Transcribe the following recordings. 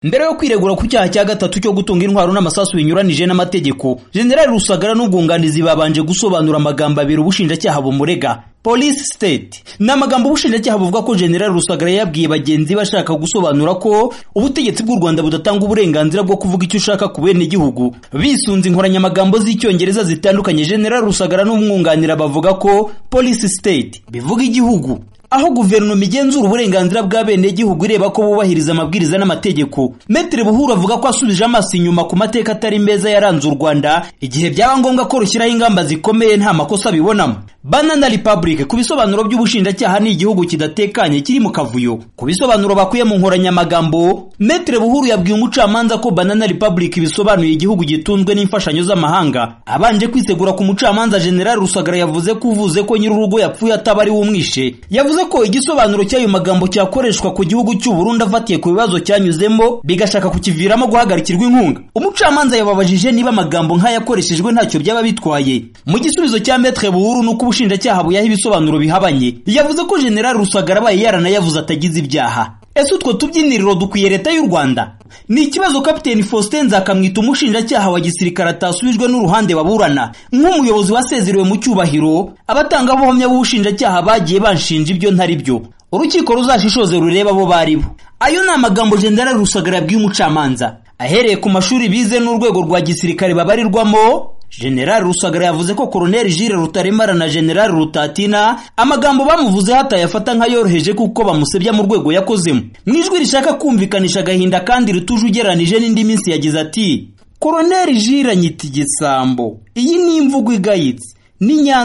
mbere yo kwiregura ku cyaha cya gatatu cyo gutunga intwaro n'amasasu binyuranije n'amategeko jenerali rusagara n'ubwunganizi babanje gusobanura amagambo abiri ubushinjacyaha bumurega polisi siteti ni amagambo ubushinjacyaha buvuga ko jenerali rusagara yabwiye bagenzi be ashaka gusobanura ko ubutegetsi bw'u rwanda budatanga uburenganzira bwo kuvuga icyo ushaka ku bene igihugu bisunze inkoranyamagambo z'icyongereza zitandukanye jenerali rusagara n'umwunganira bavuga ko polisi siteti bivuga igihugu aho guverinoma igenzura uburenganzira bw'abenegihugu ireba ko bubahiriza amabwiriza n'amategeko metero buhuru avuga ko asubije amaso inyuma ku mateka atari meza yaranze u rwanda igihe byaba ngombwa ko rushyiraho ingamba zikomeye nta makosa bibonamo banana republic ku bisobanuro by'ubushinjacyaha ni igihugu kidatekanye kiri mu kavuyo ku bisobanuro bakuye mu nkoranyamagambo metero buhuru yabwiye umucamanza ko banana republic bisobanuye igihugu gitunzwe n'imfashanyo z'amahanga abanje kwisegura ku mucamanza general rusagara yavuze ko uvuze ko nyir'urugo yapfuye ataba ari we umwishe yavuze yavuze ko igisobanuro cy'ayo magambo cyakoreshwa ku gihugu cy'u Burundi afatiye ku bibazo cyanyuzemo bigashaka kukiviramo guhagarikirwa inkunga umucamanza yababajije niba amagambo nk'ayakoreshejwe ntacyo byaba bitwaye mu gisubizo cya metre buhuru nuko ubushinjacyaha buyaha ibisobanuro bihabanye yavuze ko general rusagara abaye yaranayavuze atagize ibyaha ese utwo tubyiniriro dukwiye leta y'u rwanda ni ikibazo kapiteni faustin nzakamwita umushinjacyaha wa gisirikare atasubijwe n'uruhande baburana nk'umuyobozi wasezerewe mu cyubahiro abatangabuhamya b'ubushinjacyaha bagiye banshinja ibyo ntari byo urukiko ruzashishoze rureba abo bari bo ayo ni amagambo jenerali rusagara yabwiye umucamanza ahereye ku mashuri bize n'urwego rwa gisirikare babarirwamo jenerali rusagara yavuze ko koroneli jire rutaremara na jenerali rutatina amagambo bamuvuzeho atayafata nk'ayoroheje kuko bamusebya mu rwego yakozemo mu ijwi rishaka kumvikanisha agahinda kandi rituje ugeranije n'indi minsi yagize ati koroneli jire anyita igisambo iyi ni imvugo igayitse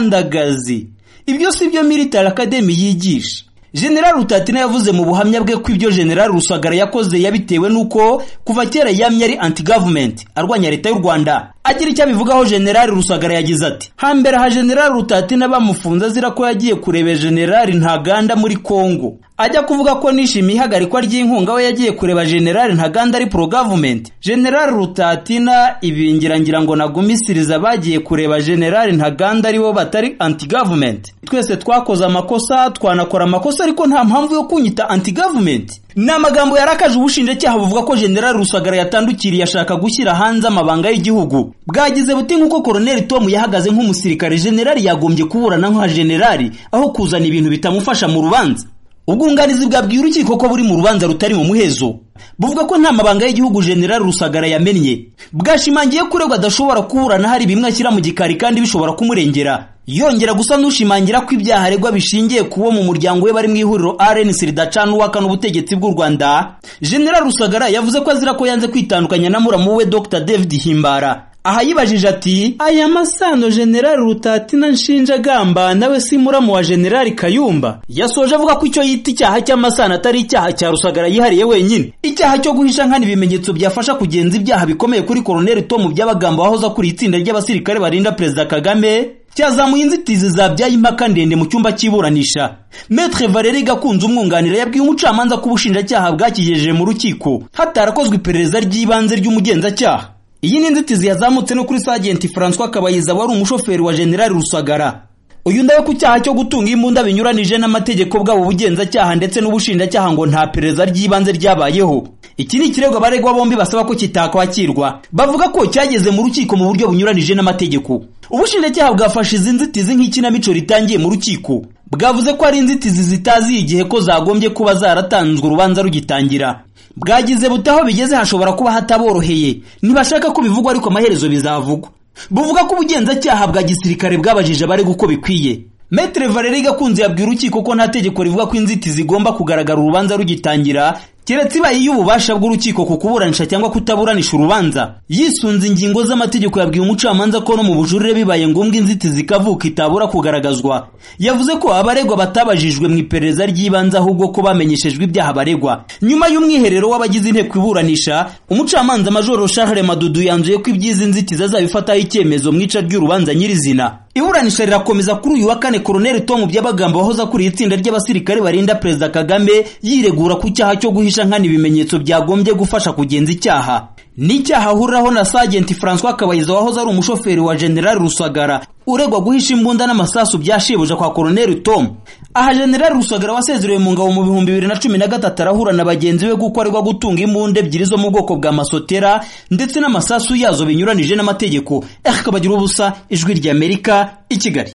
n'inyandagazi ibyo si byo militari akademi yigisha jenerali rutatina yavuze mu buhamya bwe ko ibyo jenerali rusagara yakoze yabitewe n'uko kuva kera yamye ari anti gavumenti arwanya leta y'u rwanda agira icyo abivugaho jenerali rusagara yagize ati hambere aha jenerali rutatina bamufunze azira ko yagiye kureba jenerali ntaganda muri kongo ajya kuvuga ko nishimiye ihagarikwa ry'inkunga we yagiye kureba jenerali ntaganda ari pro gavumenti jenerali rutatina ibingira ngira ngo nagumisiriza bagiye kureba jenerali ntaganda aribo batari anti gavumenti twese twakoze amakosa twanakora amakosa ariko nta mpamvu yo kunyita anti gavumenti ni amagambo yarakaje ubushinjacyaha buvuga ko jenerali rusagara yatandukiriye ashaka gushyira hanze amabanga y'igihugu bwagize buti nk'uko koroneli tom yahagaze nk'umusirikare jenerali yagombye kuburana nka jenerali aho kuzana ibintu bitamufasha mu rubanza ubwunganizi bwabwiye urukiko ko buri mu rubanza rutari mu muhezo buvuga ko nta mabanga y'igihugu jenerali rusagara yamennye bwashimangiye ko uregwa adashobora kuburana hari bimwe ashyira mu gikari kandi bishobora kumurengera yongera gusa n'ushimangira ko ibyaha aregwa bishingiye kuwo mu muryango we bari mu ihuriro rnc ridacana uwakana ubutegetsi bw'u rwanda jenerali rusagara yavuze ko azira ko yanze kwitandukanya na muramu we dr david himbara aha yibajije ati aya masano jenerali rutatina nshinja agamba nawe si muramu wa jenerali kayumba yasoje avuga ko icyo yita icyaha cy'amasano atari icyaha cya rusagara yihariye wenyine icyaha cyo guhisha nkana ibimenyetso byafasha kugenza ibyaha bikomeye kuri koroneli tomu by'abagambo wahoza kuri itsinda ry'abasirikare barinda perezida kagame cyazamuye inzitizi zabyaye impaka ndende mu cyumba cy'iburanisha metre valeri gakunze umwunganira yabwiye umucamanza ko ubushinjacyaha bwakigejeje mu rukiko hatarakozwe iperereza ry'ibanze ry'umugenzacyaha iyi ni inzitizi yazamutse no kuri sajenti francois kabayiza wari umushoferi wa jenerali rusagara uyu ndawe ku cyaha cyo gutunga imbunda binyuranije n'amategeko bwabo ubugenzacyaha ndetse n'ubushinjacyaha ngo nta perereza ry'ibanze ryabayeho iki ni ikirego abaregwa bombi basaba ko kitakwakirwa bavuga ko cyageze mu rukiko mu buryo bunyuranije n'amategeko ubushinjacyaha bwafashe izi nzitizi nk'ikinamico ritangiye mu rukiko bwavuze ko ari inzitizi zitazi igihe ko zagombye kuba zaratanzwe urubanza rugitangira bwagize butaho bigeze hashobora kuba hataboroheye ntibashaka ko bivugwa ariko amaherezo bizavugwa buvuga ko ubugenzacyaha bwa gisirikare bwabajije abarega uko bikwiye metere valeri gakunze yabwira urukiko ko nta tegeko rivuga ko inzitizi igomba kugaragara urubanza rugitangira keretse ibaye iy'ububasha bw'urukiko ku kuburanisha cyangwa kutaburanisha urubanza yisunze ingingo z'amategeko yabwiye umucamanza ko no mu bujurire bibaye ngombwa inzitizi ikavuka itabura kugaragazwa yavuze ko abaregwa batabajijwe mu iperereza ry'ibanze ahubwo ko bamenyeshejwe ibyaha baregwa nyuma y'umwiherero w'abagize inteko iburanisha umucamanza majoro Charles madudu yanzuye ko iby'izi nzitizi azabifataho icyemezo mu ica ry'urubanza nyirizina iburanisha rirakomeza kuri uyu wa kane koroneli tom by'abagambo wahoze akuriye itsinda ry'abasirikare barinda perezida kagame yiregura ku cyaha cyo guhisha nkana ibimenyetso byagombye gufasha kugenza icyaha n'icyaha ahuriraho na sajenti francois kabayiza wahoze ari umushoferi wa jenerali rusagara uregwa guhisha imbunda n'amasasu bya shebuja kwa koroneri tom aha jenerali rusagara wasezerewe mu ngabo mu bihumbi bibiri na cumi na gatatu arahura na bagenzi be kuko aregwa gutunga imbunda ebyiri zo mu bwoko bwa masotera ndetse n'amasasu yazo binyuranije n'amategeko akabagira ubusa ijwi ry'amerika i kigali